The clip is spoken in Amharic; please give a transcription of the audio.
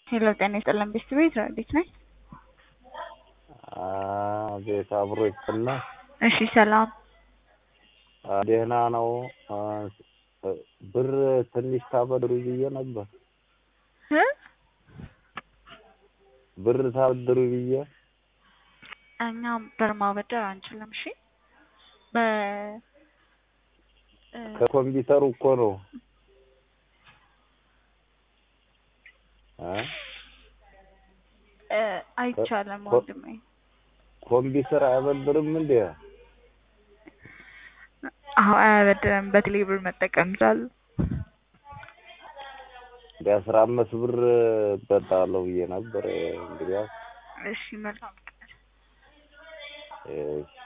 ሄሎ ጤና ይስጥልን ቤስት ቤት እንዴት ነህ? ቤት አብሮ ይጥና እሺ ሰላም ደህና ነው። ብር ትንሽ ታበድሩ ብዬ ነበር። እ ብር ታበድሩ ብዬ እኛ ብር ማበደር አንችልም። እሺ በ እ ከኮምፒውተሩ እኮ ነው እ እ አይቻልም ኮ- ወንድሜ። ኮምፒውተር አያበድርም እንዴ? አዎ አያበድርም። በቴሌ ብር መጠቀም ይችላሉ። እንደ አስራ አምስት ብር እበዳለሁ ብዬ ነበር። እንግዲያው እሺ መልካም ቀን። እሺ